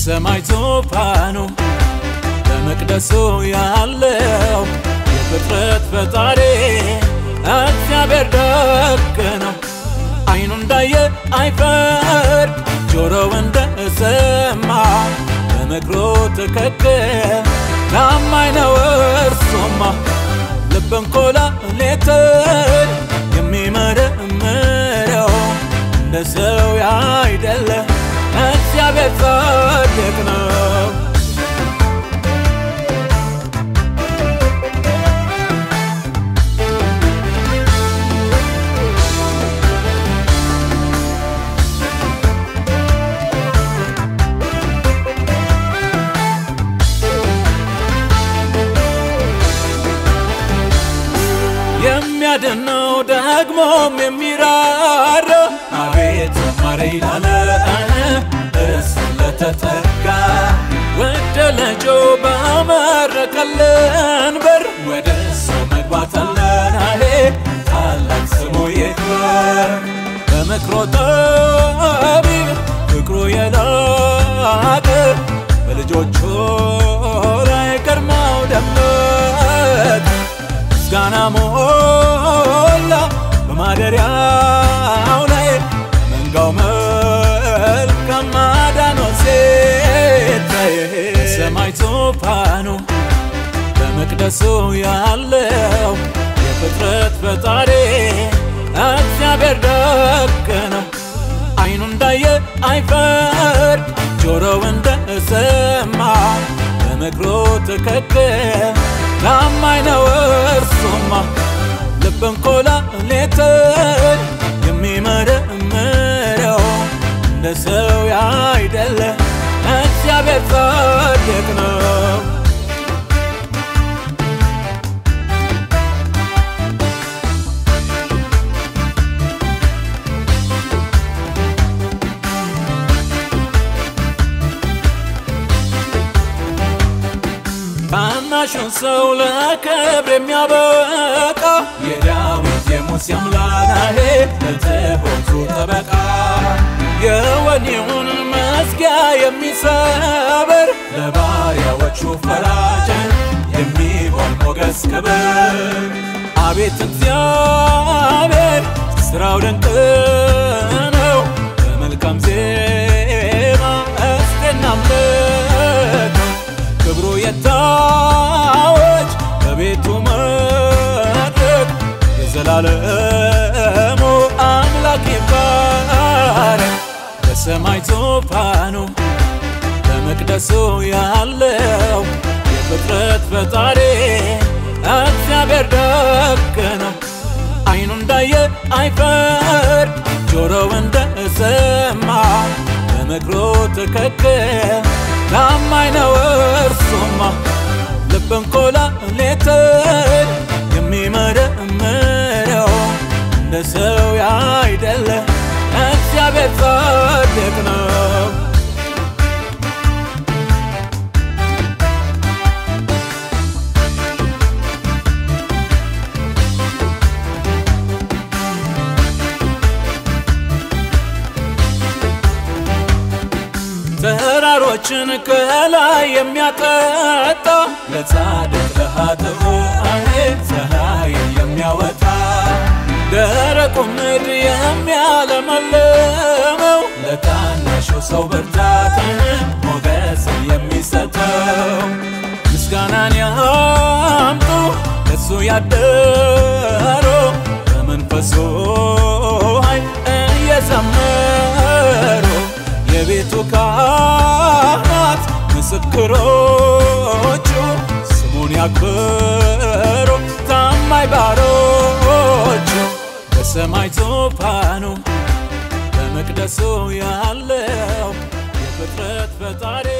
በሰማይ ዙፋኑ በመቅደሱ ያለው የፍጥረት ፈጣሪ እግዚአብሔር ደግ ነው። አይኑ እንዳየ አይፈር፣ ጆሮው እንደሰማ በምክሩ ትክክል ታማኝ ነው እርሱማ። ልብን ኮላሌትን የሚመረምረው እንደ ሰው ያይደለ እግዚአብሔር ጻድቅ ነው። የሚያድነው ደግሞም የሚራራ አቤት ማረኝ ላለ እሱ ለተጠጋ ወደ ልጁ ባመረቀልን በር ወደ እሱ መግባት አለን አሄ ታላቅ ስሙ ይክበር። በምክሮ ጠቢብ ፍቅሩ የላቀ በልጆቹ ላይ ግርማው ደመቀ። ምስጋና ሞላ በማደሪያው ላይ መንጋው መልካም ማዳኖ ሲታይ ሰማይ ዙፋኑ በመቅደሱ ያለው የፍጥረት ፈጣሪ እግዚአብሔር ደግ ነው። አይኑ እንዳየ አይፈር፣ ጆሮው እንደሰማ በምክሩ ትክክል ታማኝ ነው እርሱማ። ልብን ኮላሌትን የሚመረምረው እንደ ሰው ያይደለ እግዚአብሔር ጻድቅ ነው። ታናሹን ሰው ለክብር የሚያበቃ የዳዊት የሙሴ አምላክ ለትሑቱ ጠበቃ የወኔውን መዝጊያ የሚሰብር ለባሪያዎቹ ፈራጅ የሚሆን ሞገስ ክብር አቤት እግዚአብሔር ስራው ድንቅ ነው። በመልካም ዜማ እስቲ እናምልከው ክብሩ የታወጅ በቤቱ መድረክ የዘላለሙ አምላክ ይባረክ። በሰማይ ዙፋኑ በመቅደሱ ያለው የፍጥረት ፈጣሪ እግዚአብሔር ደግ ነው። አይኑ እንዳየ አይፈር፣ ጆሮው እንደሰማ በምክሩ ትክክል ታማኝ ነው እርሱማ። ልብን ኮላሌትን የሚመረምረው እንደ ሰው ያይደለ እግዚአብሔር ጻድቅ ነው። ተራሮችን ከላይ የሚያጠጣ ለጻድቅ ለኃጥኡ ፀሐይን የሚያወጣ ደረቁ ምድር የሚያለመልመው ለታናሹ ሰው ብርታትን ሞገስን የሚሰጠው ምስጋናን ያምጡ ለሱ ያደሩ በመንፈሱ ኃይል እየዘመሩ የቤቱ ካህናት ምስክሮቹ ስሙን ያክብሩ ታማኝ ባሮቹ በሰማይ ዙፋኑ በመቅደሱ ያለው የፍጥረት ፈጣሪ